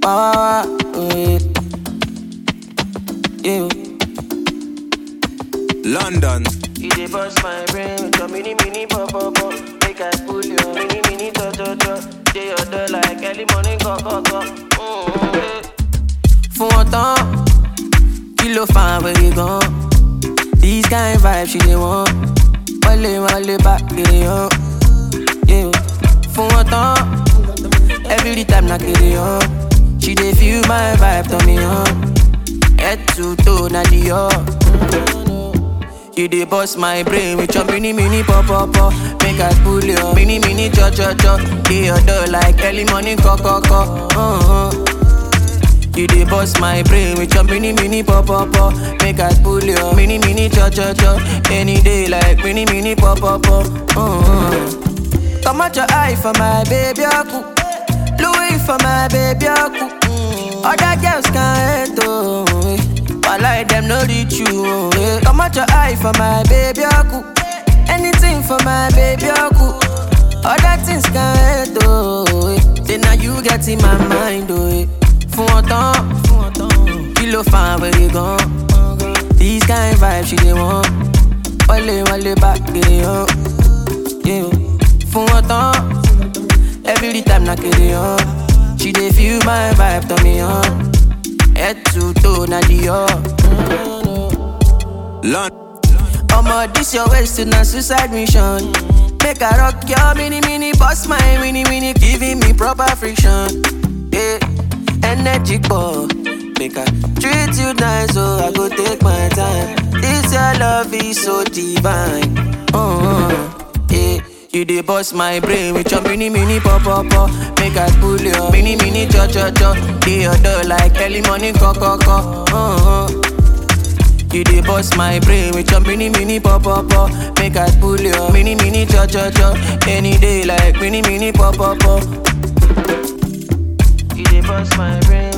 Wah, wah, wah, yeah. Yeah. London. You dey bust my brain with your mini mini pop pop pop. Make I pull your mini mini to to to. Dey your door like early morning go go go. Mm-hmm. fún wọn tán kí ló fa àwẹ̀rẹ̀ gan. this kind vibe she dey want wọlé wọlé bá kiri hàn. Yeah. fún wọn tán every time na kiri hàn. she dey feel my vibe turn me on. head to toe na the up. You dey bust my brain with your mini mini pop pop pop. Make I pull your mini mini cho cho cho. Dey your door like early morning co co co. Uh-huh. You dey bust my brain with your mini mini pop pop pop. Make I pull your mini mini cho cho cho. Any day like mini mini pop pop pop. Uh-huh. Come out your eye for my baby aku. Louis for my baby aku. Other girls can't hate oh. eh. While them no reach you oh. eh. Come out your eye for my baby aku. Anything for my baby aku. Other things can't hate oh. eh. Then now you get in my mind oh. eh. Fún wọn tán, kí ló fa àwẹ̀rẹ̀ gan? This kind vibe she dey want. Wọlé wọlé bá kiri hàn. Yeah. Fún wọn tán, every time na kiri hàn. She dey feel my vibe turn me on. Head to toe na the up. London. Omo, this your waist to na suicide mission. Make I rock your mini mini, bust my mini mini, giving me proper friction. Yeah, energy ball. Make I treat you nice, so I go take my time. This your love is so divine. Uh-huh. Yeah. You dey bust my brain with your mini mini pop pop pop. Make I pull your mini mini cho cho cho. Dey your door like early morning co co co. Uh-huh. You dey bust my brain with your mini mini pop pop pop. Make I pull your mini mini cho cho cho. Any day like mini mini pop pop pop. You dey bust my brain